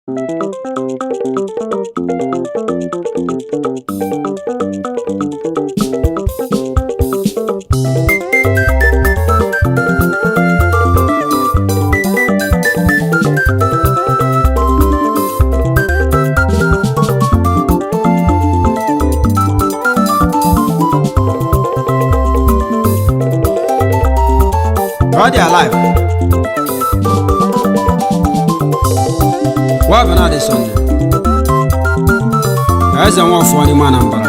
God dey alive. Wa bụ na-adị Sọnde. Eze Nwafor n'ime Anambra.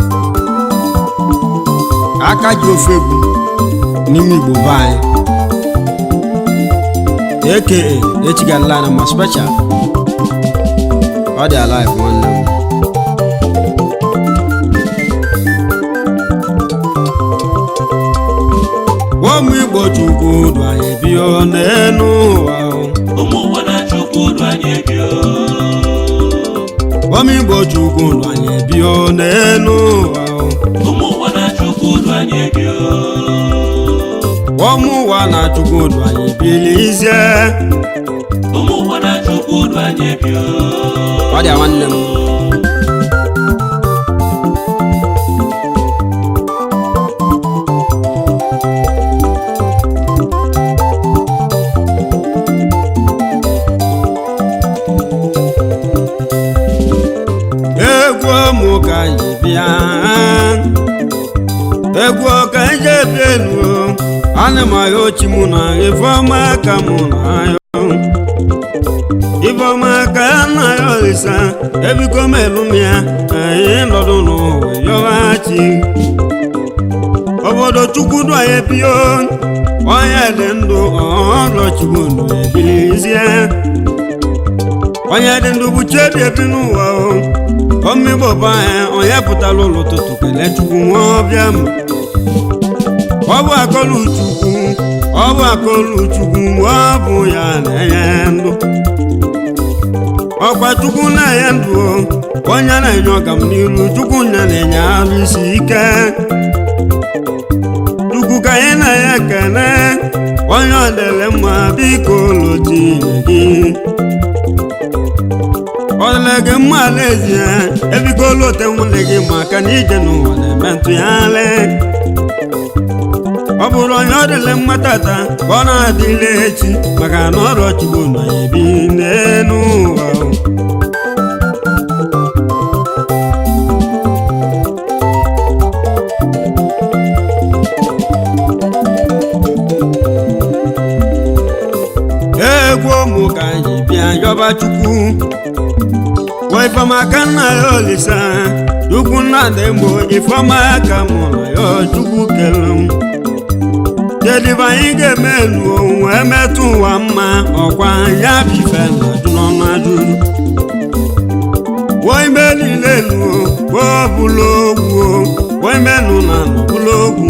Aka ji ofe egwu n'ime Igbo be anyị. aka echigalala na ma special. Ọ dị alive nwanne m. ụmụ igbo chukwu du anyị bio n'elu ụwa ụmụ ụwa na-achụkwu ụdụ anyị ebio ụmụ igbo chukwu du anyị bio n'elu ụwa ụmụ ụwa na-achụkwu ụdụ anyị ebio ụmụ ụwa na chukwu du anyị bilizie ụmụ ụwa na-achụkwu ụdụ anyị ebio ọ dị nwanne m egwu ụmụ ka anyị bịa egwu ka anyị ji ebi elu ana m ahịa ochi mụ na ifeọma ka mụ na ahịa ifeọma ka ya na ya olisa ebiko m elu m ya ka anyị nọdụ n'ụwa yọghachi obodo chukwu du anyị bio onye dị ndụ ọrụ chukwu ndụ ebilizie onye dị ndụ bụ chebi ebi n'ụwa o omigbo bụ anyị onye pụtara ụlọ ụtụtụ kelee chukwu nwa ọbịa m ọ bụ akọlụ chukwu ọ bụ akọlụ chukwu ọ bụ ya na-enye ndụ ọkwa chukwu na-enye ndụ o, onye na-enye ọgam n'iru chukwu nya na-enye arụ isi ike chukwu ka anyị na-enye ekele onye ọ dịrị mma biko lotinye gị ọ dịrị gị mma n'ezie ebiko lote nwunye gị maka na ije n'ụwa na-eme ntụgharị ọ bụrụ onye ọ dịrị mma tata ka ọ na-adịle echi maka na ọrụ chukwu na ebi n'elu ụwa egwu ụmụ ka anyị bịa yọba chukwu wee ifeọma ka nna ya olisa chukwu nna dị mgbo ifeọma ka mụ na ya chukwu kere m kedụ anyị ga-eme elu wee metụ ụwa mma ọkwa ya bụ ife na-ajụ n'ọnụ ajụjụ wee ime niile elu wee bụla ogwu wee menụ na nọbụla ogwu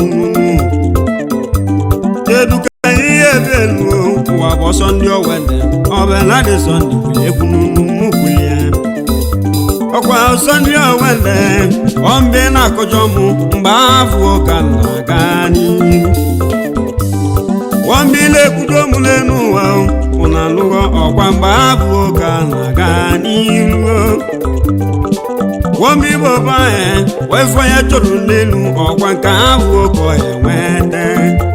kedu ka anyị ebe elu ụwa bụ ọsọ ndị owede ọbụla dị sọnde ekwu n'ụmụ ya ọkwa ọsọ ndị owede ọmbe na-akọjọ mụ mgbe afọ ka na-aga n'ihu wambi na-ekwudo mụ n'elu ụwa ụna alụghọ ọkwa mgbe abụ ka na-aga n'ihu wambi bụ anyị wefọ ya chọrọ n'elu ọkwa nke abụ ka enweta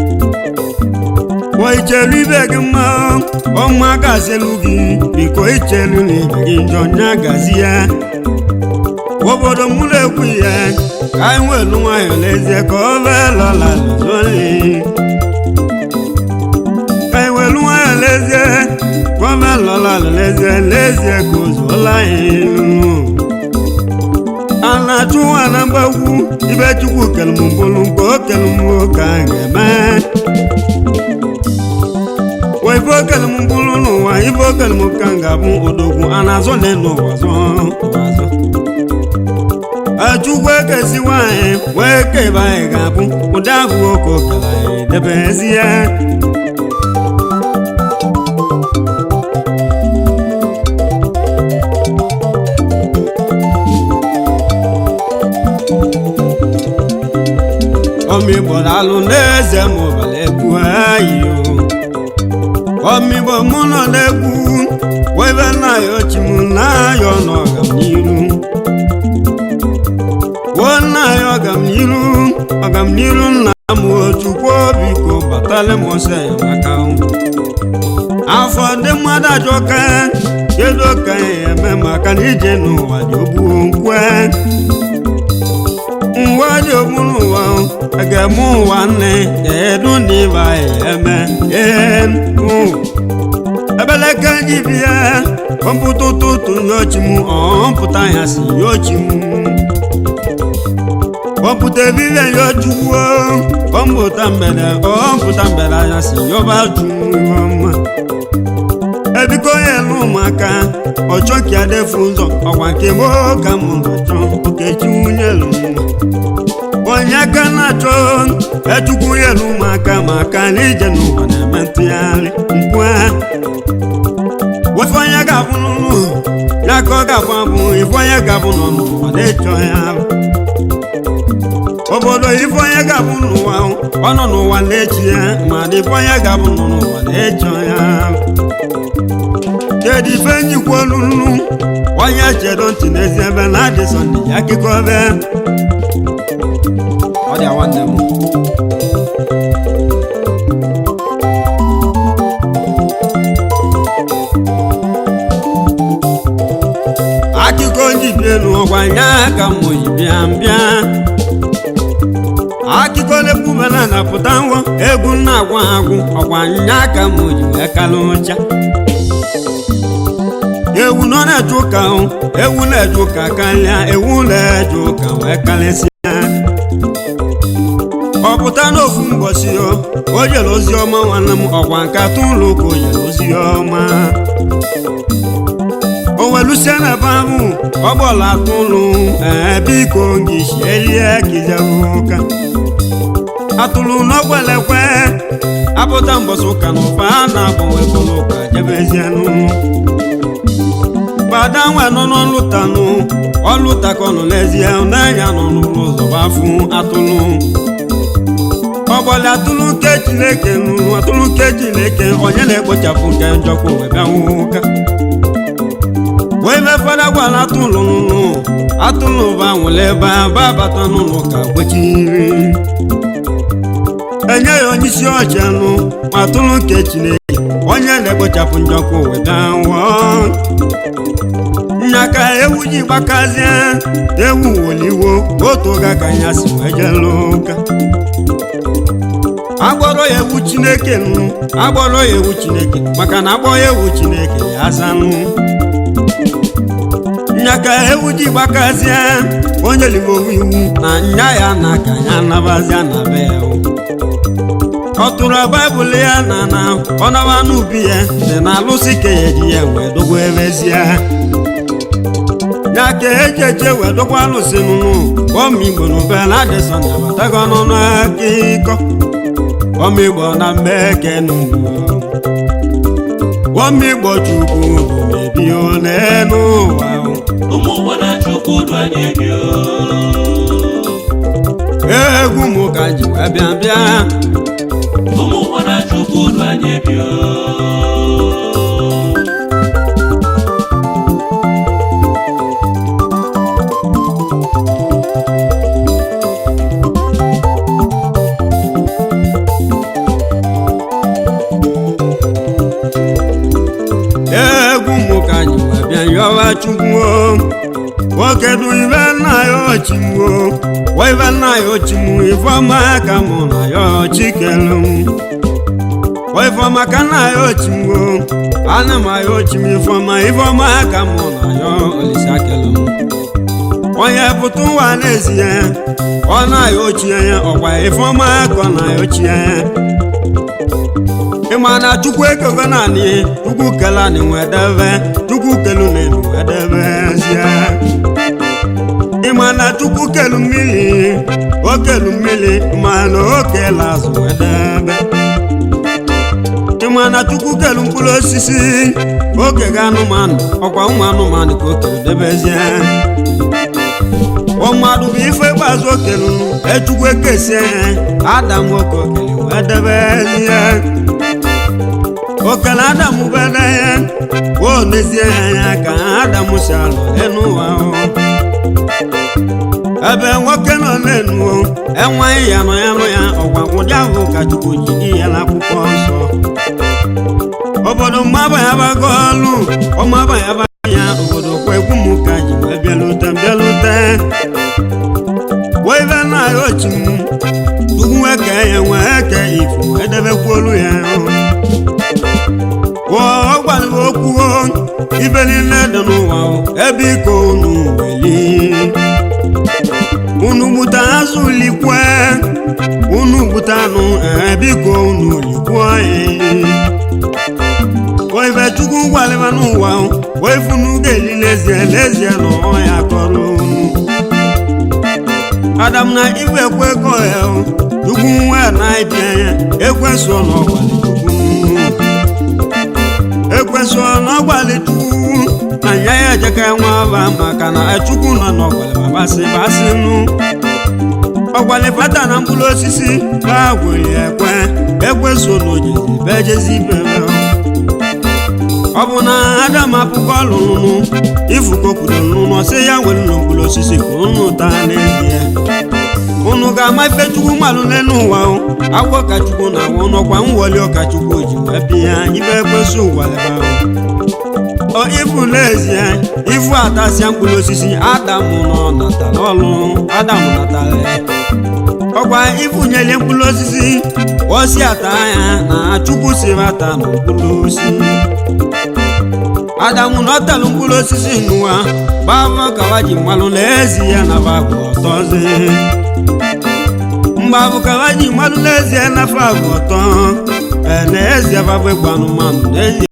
wa ichelu ibe gị mma ọnwa gazielu gị biko ichelu na ibe gị njọ nya gazi ya obodo mụ na-ekwu ya ka anyị nwelu nwayọ n'ezie ka ọ veelọla lụzoli ka anyị welu nwayọ n'ezie ka ọ veelọla n'ezie n'ezie ka o zuola anyị a na-achụ nwa na mgbagwu ibe chukwu kelummbulu nke o kelumwo ka a ga-eme wa ife okele m bụrụ n'ụwa ife okele m ka m ga-abụ odogwu a na-azọ n'elu ụwa zọ ụwa zọ achukwu ekezi nwanyị wee kebe anyị ga-abụ ụdị ahụ oke okele anyị debezi ya ọmịgbo alụ n'eze ma ọbara egwu anyị ọmịgbo mụ nọ n'egwu webe nna ya ochi m n'iru nna m otukwu biko batala m ọsọ enyemaka afọ ndị mmadụ ajọka kedu ka ya eme maka na ije n'ụwa dị ogbuo nkwe nwa dị ogbu n'ụwa a ga-eme ụwa nne kedu ndị ịba ya eme ee ebeleke gị bịa ọmpụta ụtụtụ nyochi m ọmpụta ya si nyochi m ọmpụta ebile nyochukwu ọmpụta mgbede ọmpụta mgbede ya si yọba jụma ebiko ya elu ụmụaka ọchọ ka ya defu ụzọ ọkwa nke m ka m na-achọ okechi nwunye elu nwa onye aka na-achọ echukwu ya elu ụmụaka maka na ije n'ụwa na-eme ntụgharị nkwa wefe onye ga-abụ n'ụlọ ya ka ọ ga-abụ abụ ife onye ga-abụ nọ n'ụwa na-echọ ya obodo ife onye ga-abụ n'ụwa ọ nọ n'ụwa na-echi ya ma dị ife onye ga-abụ nọ n'ụwa na-echọ ya kedu ife njikwa olulu onye chedo ntị n'ezi ebe na adị sọnde ya akụkọ ebe ọ dị nwanne m akụkọ njibi elu ọgwa nya ka m oyi bịa bịa akụkọ na-ekwubana na pụta ngwọ egwu na-agwa agwụ ọgwa nya ka m oji wee kalụ ụcha ewu nọ na-eje ụka o ewu na-eje ụka karịa ewu na-eje ụka wee karịsịa ọ pụta n'ofu mbọsi o o jere ozi ọma nwanne m ọgwa nkata ụlọ ụka o jere ozi ọma o welusie na ebe ahụ ọ gbọla atụ ụlọ ee biko gị shielie kizebụ ụka atụrụ n'ọgwelekwe apụta mbọsị ụka na ụfa a na-agbanwe bụrụ ụka jebezie n'ụlọ gbada nwa nọ n'ọlụtanụ ọlụta ka ọ nọ n'ezie n'anya nọ n'ụlọ ụzọ gbafụ atụlụ ọgbọlị atụlụ nke chineke nụrụ atụlụ nke chineke onye na-ekpochapụ nke njọkwa wee bịa ụka wee mefere gwara atụlụ nụnụ atụlụ ba nwere ebe a ba bata n'ụlọ ka kwechiri enye ya onye isi ọcha nụ ma atụlụ nke chineke onye na-ekpochapụ njọkwa wee bịa nwụọ nyaka ewu ji gbakazie ewu woliwo otu oge ka ya si wee jelu ụka agbọrọ ya ewu chineke nụ agbọrọ ya ewu chineke maka na agbọ ya ewu chineke ya azanụ nyaka ewu ji gbakazie onye ligowu iwu na nya ya na ka ya nabazia na be ya ọ tụrụ baịbụl ya na na ọ naba n'ubi ya dị na alụsị ka ya eji ya wee dogo ebezie ya ka eji eje wee dokwa alụsị nụnụ ọmigbo n'ube na adịsọ na abatago n'ọnụ akụkọ ọmigbo na mmeke nụnụ ọmigbo chukwu bụ mebi n'elu ụwa ụmụ ụwa na chukwu du anyị ebi egwu m ka ji wee bịa bịa ụmụ ụwa na chukwu du anyị ebi egwu m ka ji wee bịa yọwa chukwu nwoke du ibe nna ya ochimwo wa ibe nna ya ochimwo ifeọma ka mụ na ya ochikelu wa ifeọma ka nna ya ochimwo ana m ya ochim ifeọma ifeọma ka mụ na ya olisakelu onye pụta ụwa n'ezie ọ na-ya ochie ya ọkwa ifeọma ka ọ na-ya ochie ya ịma na chukwu ekego naanị chukwu kele anyị nwedebe chukwu kelu n'elu wedebezie ịma na chukwu kelu mmiri o kelu mmiri ma na o kele azụ wedebe ịma na chukwu kelu mkpụrụ osisi oge ga anụmanụ ọkwa ụmụ anụmanụ ka o kelu debezie ọ mmadụ bụ ife ikpeazụ o kelu echukwu ekesie adam oke okele wedebezie okele adamu bere ya o nezie anya ka adamu si alụ enu ụwa ebe nwoke nọ n'enu enweghị ya nọ ya nụ ya ọgwa ụdị ahụ ka chukwu ji dị ya n'akwụkwọ nsọ obodo mmaba ya bago ọlụ ọmaba ya bago ya obodo kwa egwu m ka ji wee bịalute bịalute wee be na ya ochi m tugwu eke ya nwee eke ifu edebekwolu ya ọ gwara okwu ibe niile dị n'ụwa ebe iko unu weli unu gbute azụ likwe unu gbute anụ ebe iko unu likwe oibe chukwu gwalịba n'ụwa wee funu ga-eli lezie lezie na ọya kọrọ unu adam na ibe ekwe ego ya chukwu nwa na ịbịa ya ekweso na ọgbalị chukwu ekweso na ọgbalị chukwu na nya ya ejeka nwa aba maka na chukwu nọ n'ọgbalị babasị basịnụ ọgbalị fata na mkpụrụ osisi ba gwere ekwe ekweso na ojezi bejezi ibere ọ bụ na adam apụkọ lụrụ ifukokwuru n'ụlọ sị ya nwere nụ mkpụrụ osisi ka unu taa n'ezie unu ga-ama ife chukwu mmalụ n'elu ụwa agwọ ka chukwu na awụ n'ọkwa mwoli ọka chukwu ji wee bịa ibe ekwesị ụgwaleba ọ ifu n'ezie ifu atasịa mkpụrụ osisi adam nọ natara ọlụ adam natara ọkwa ifunyelie mkpụrụ osisi osi ata ya na chukwu si bata na mkpụrụ osisi adamu na ọtalụ mkpụrụ osisi n'ụwa gbava kawa ji mmalụ n'ezi ya na babụ ọtọzi mgbabụ kawa ji mmalụ n'ezie na fabụ ọtọ n'ezie babụ egwu anụmanụ n'ezie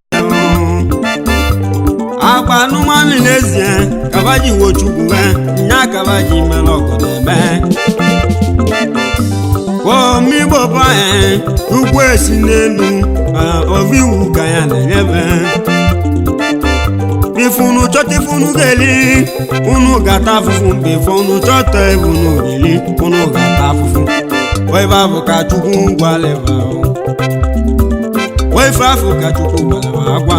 agba anụmanụ n'ezie kaba ji wochukwu nya kaba ji mere ọgụ na-eme omigbo bụ anyị ugwu esi n'elu ovi iwu ka ya na-enyebe ifunu chọta ifunu ga-eli unu gata afụfụ mgbe ife unu chọta ifunu ga-eli unu gata afụfụ webe afụ ka chukwu gwaleba wefe afụ ka chukwu gwaleba agwa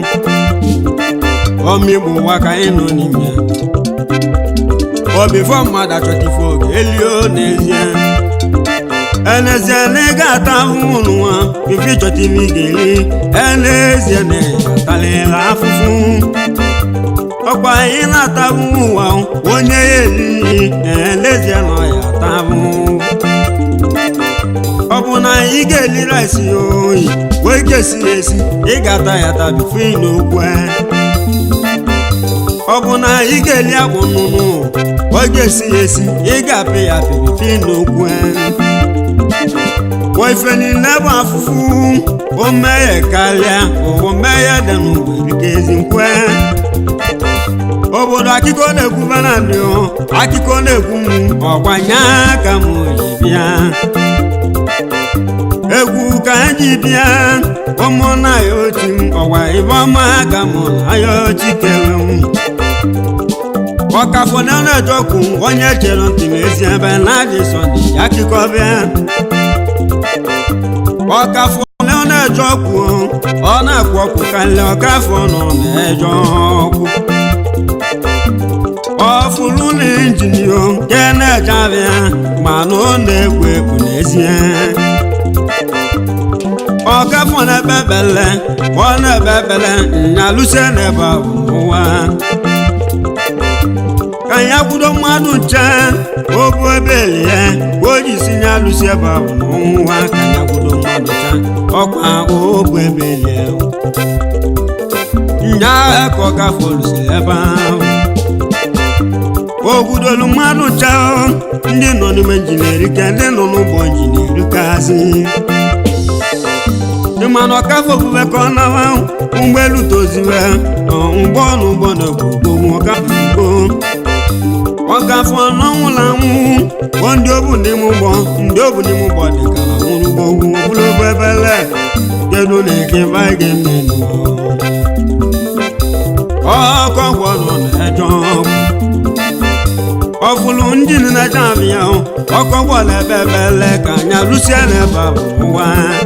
omigbo ụwa ka anyị nọ n'ime obifọ mmadụ achọta ife oge elio n'ezie enezie na ị ga-ata ahụhụ n'ụwa ife ịchọta ife ị ga-eli enezie na ịtalịla afụfụ ọkwa anyị na-atabụ ụwa onye ya elihi elezie na ọya atabụ ọ bụ na ị ga-eli rice oyi wee ga-esi ya esi ị ga-ata ya tabifu n'okwu ọ bụ na ị ga-eli akpụ nnụnụ wee ga-esi ya esi ị ga-apị ya pipifi n'okwu ife niile bụ afụfụ o meghe karịa ụwa meghe dị n'ụwa erika ezi nkwe obodo akụkọ na-ekwu banadị akụkọ na-ekwu m ọgbanye ka m ji bịa egwu ka anyị bịa ụmụnna ya ochi m ọgwa ibe ọma ka m na ya ochi kere m ọkafọ na na-ejọkwu onye chere ntị n'ezi ebe na-adị sọdị akụkọ bịa ọkafọ na ọ na-eje ọkụ ọ na-akpọ ọkụ karịa ọkafọ nọ na-eje ọkụ ọfụrụ na injinio nke na-eje abịa mana ọ na-ekwo ekwo n'ezie ọkafọ na-ebe bele ọ na-ebe bele nyalụsie n'ebe ahụ n'ụwa ka ya kwudo mmadụ nche obu ebe elie ka o ji si ya alụsi ebe ahụ n'ụwa ka ya kwudo mmadụ nche ọkwa obu ebe elie nya agha ka ọ gafee olusi ebe ahụ ogbudolu mmadụ nche ndị nọ n'ime injinia ka ndị nọ n'ụgbọ injinia kazi ịmana ọkafọ ofufe ka ọ nawa ụgbọelu toziwe ụgbọ n'ụgbọ na ogbogbogbo ọkafọ ọkafọ n'ọnwụla anwụ bụ ndị obu n'ime ụgbọ ndị obu n'ime ụgbọ dị ka na nwụrụ gbogbo ogologo ebele kedu na eke ga-eme ọkọ gwọrọ na-eje ọgwụ ọfụlụ ndị na-eje abịa ọkọ gwọrọ ebe ebele ka anya lụsie n'ebe ahụ ụwa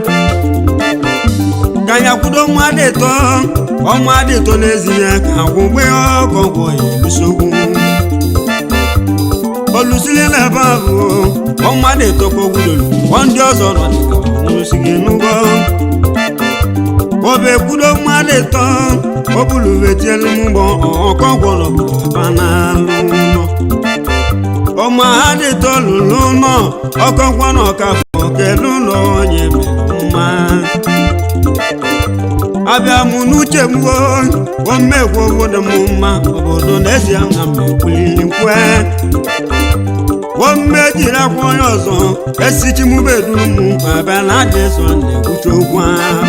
ka anya kwudo nwa dị tọ ọnwa dị tọ n'ezie ka agwụgbe ọkọ gwọ ya elusogwu olusili n'ebe ahụ ọmmadụ etokogwudolu ọ ndị ọzọ nọ dịka nwụrụsigị n'ụgwọ obe kwudo mmadụ ịtọ obuluvetielu mgbọ ọkọgwọrọ banalụ ụlọ ọma ha dị tọlụ n'ụlọ ọkọgwọ na ọkafọ kedu ụlọ onye mere mma abịa mụ n'uche m omegwu obodo m mma obodo n'ezie na mmekwulili nkwe ome jiri akwa onye ọzọ esichimubeduru m abịa na adị so na-ekwucha okwu ahụ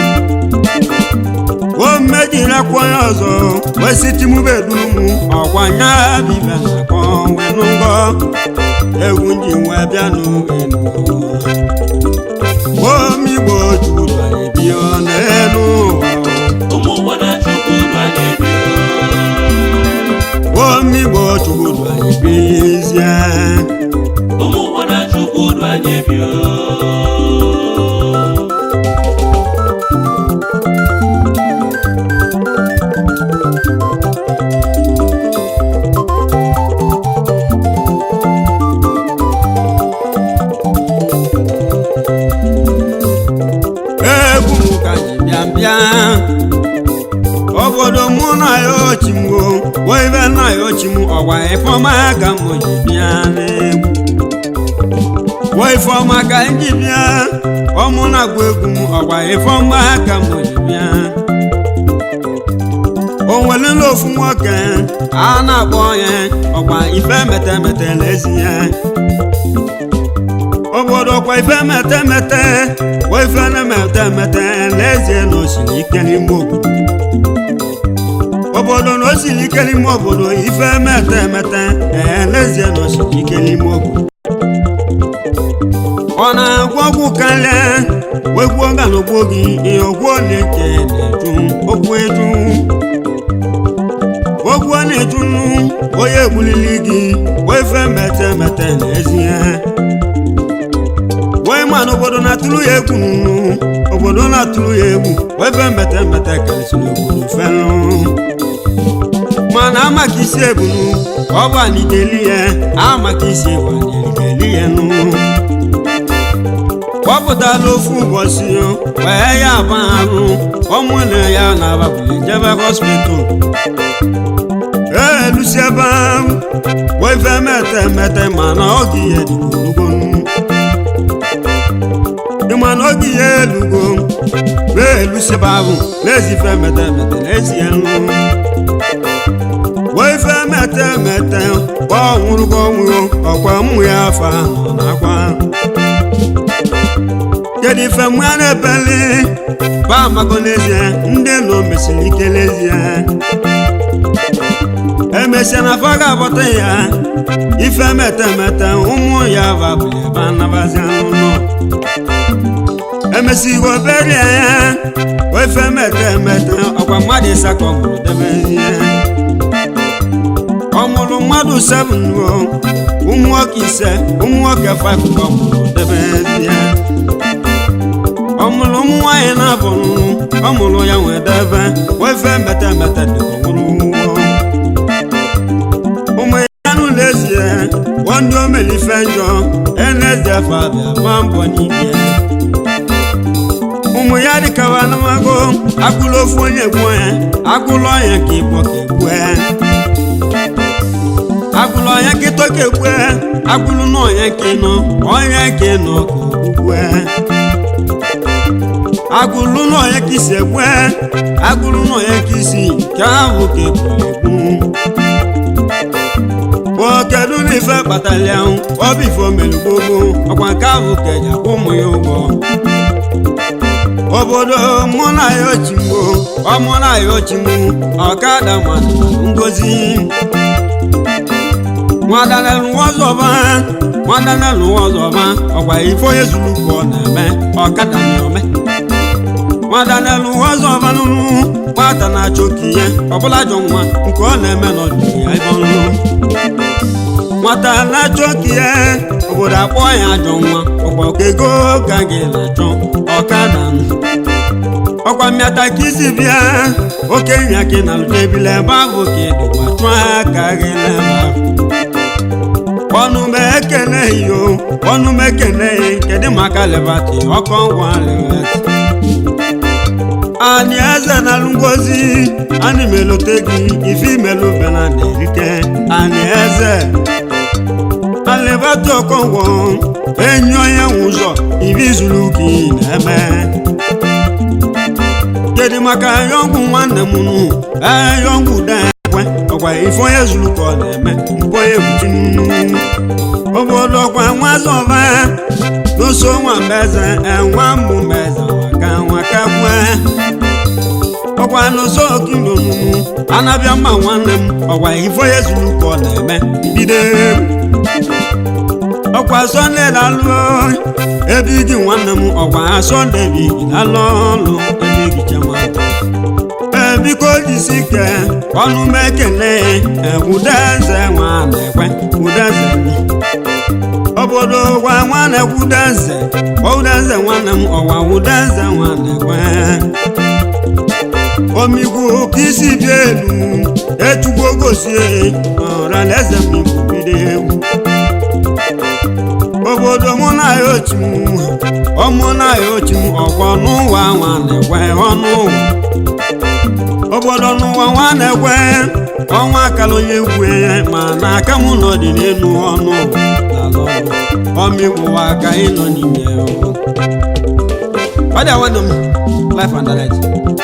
ome jiri akwa onye ọzọ wesichimubeduru m ọkwa nya bibia na akọ wenụgọ egwu nji wee bịa n'enu omigbo juru anyị bịa n'elu ụwa ụmụ ụwa na-achụkwu uru anyị ebi omigbo chukwu anyị bizie ụmụ ụwa na-achụkwu uru anyị ebi egwu m ka ji bịa bịa obodo mụ na ya ochimgo oibe na ya ochim ọgwa ifeọma ka m ji bịa n'egwu wo ifeọma ka m ji bịa ọmụ na-agba egwu m ọgwa ifeọma ka m ji bịa o nwelele ofu nwoke a na-akpọ ya ọgwa ife metemete n'ezi ya obodo kwa ife mete mete wa ife na-emete mete n'ezie na osiri ike n'ime obodo obodo na osiri ike n'ime obodo ife mete mete ee n'ezie na osiri ike n'ime obodo ọ na-agwọ ọgwụ karịa wegwuo galogbo gị ihe ogwu na-eke na-eju okwu eju okwu a na-eju onye egbulili gị wa ife mete mete n'ezie wee ma na obodo na-atụrụ ya egwu nụ obodo na-atụrụ ya egwu ebe mbete mbete karịsịrị obodo felụ mana amaka isi ebunu ọ bụ anideli ya amaka isi egwu anideli ya nụ kpọpụtala ofu ụbọchị wee ya agba arụ ọmụna ya na ababuli jebe hospital ee lusi ebe ahụ wee fe mete mete mana ọ gị ya dị ogologo ịma na oge ihe elugo wee elusiba ahụ na-ezife mete mete na-ezi ya nụ wee fe mete mete ọ nwụrụgo ọnwụgo ọkwa mmụ ya afọ ahụ na-akwa kedu ife mmụ ya na-ebeli ba amago n'ezie ndị nọ mesiri ike n'ezie emesịa na afọ ga-abọta ya ife mete mete ụmụ ya babụli ebe anabazi n'ụlọ emesigo berie ya ofe mete mete ọkwa mmadụ ịsakọ mụrụ debezie ọ mụrụ mmadụ seven o ụmụ nwoke ise ụmụ nwoke five ka ọ mụrụ debezie ọ mụrụ ụmụ nwaanyị na-abụ ọ mụrụ ya nwee debe ofe mete mete dị nwụrụ ụmụ ya n'ụlọ ezie ndị omelife njọ enezefe abịa gba mbọ n'ike ụmụ ya dịkawa anamago agụlụ ofu onye gbuo ya agụlụ ọnya ka igbo ka egbu ya agụlụ ọnya ka ịtọ ka egbu ya agụlụ n'ọnya ka ịnọ ọnya ka ịnọ ka ogbugbu ya agụlụ n'ọnya ka isi egbu ya agụlụ n'ọnya ka isi ka ahụ ka egbu egbu kedu na ife kpatara ya ọ bụ ife omelu gbogbo ọkwa nke ahụ ka eji akwụ ụmụ ya ụgwọ obodo mụ na ya ochimbo ọmụ na ya ochimbo ọkada mmadụ ngozi nwadanelụwọzọba nwadanelụwọzọba ọkwa ife onye zuru ka ọ na-eme ọkada na-eme nwadanelụwọzọba nụrụ nwata na-achọ ka ihe ọbụla jọ nwa nke ọ na-eme n'ọdịnihu ya ebe ọrụ nwata na-achọ ka ihe obodo akpọ ya ajọ nwa ọgbakọ ego ka gị na-achọ ọkada ọkwa mmịata ka isi bịa oke nya gị na lụjebile ebe ahụ ka ịdịkwa chụọ aka gị n'ebe ahụ ọnụ m eke ekene yo ọnụ m ekene kedu maka lebati ọkọ ngwa lebati anyị eze na ngozi anyị melote gị ife imelụ bena na-erike anyị eze alebati ọkọngwọ enyi onye nwe ụzọ ibi zuru gị na-eme kedu maka yọngwụ nwanne m nụ ee yọngwụ dekwe ọkwa ife onye zuru ka ọ na-eme mbọ ya ebuchi obodo ọkwa nwazọba n'oso nwa mbeze enwa mbụ mbeze waka nwaka kwe ọkwa n'ụzọ okindonu anabịa mma nwanne m ọkwa ife onye zuru ka ọ na-eme bido ọkwa sọnde lalụ ebe igi nwanne m ọkwa sọnde bi lalụ ọlụ ebe igi chema biko jisi ike ọnụ m ekele ekwudeze nwa na-ekwe kwudeze obodo gwa nwa na-ekwudeze kwudeze nwanne m ọwa kwudeze nwa na-ekwe omigwu ka isi dị elu echugbo gosie ọra na eze m igwu bido egwu obodo mụ na ya otu ọmụ na ya otu ọkwọ n'ụwa nwa na-ekwe ọnụ ụwa obodo n'ụwa nwa na-ekwe ọnwa akala onye egwu ma na aka m nọ dị n'elu ọnụ ọmịgwụwa ka ị nọ n'ime ọ dị awadọ m life and direct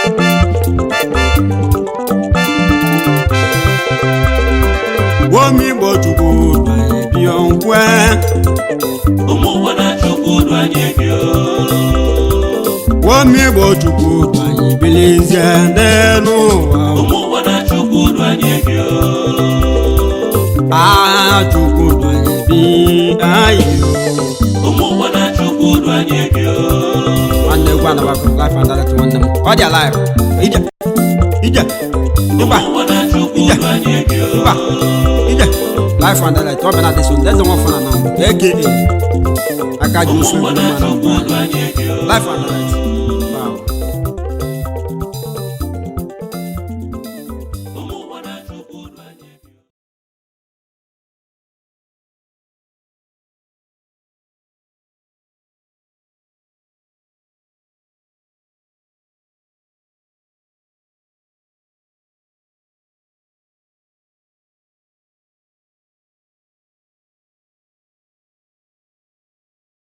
omigbo chukwu banye bịọ nkwe ụmụ ụwa na chukwu du anyị bịa omigbo chukwu banye bilizie n'elu ụwa ụmụ ụwa na chukwu du anyị bịa aha chukwu banye bi anyị ụmụ ụwa na chukwu du anyị bịa nwanne egwu anabakọ life and direct nwanne m ọ dị alive ije ije ịgba ụmụ ụwa na chukwu du anyị bịa ịgba ije life and direct ọ bịa na deso eze nwa fana na aka aka ji ụmụ usu ụwa egwu na mmanụ chukwu du anyị bịa life and direct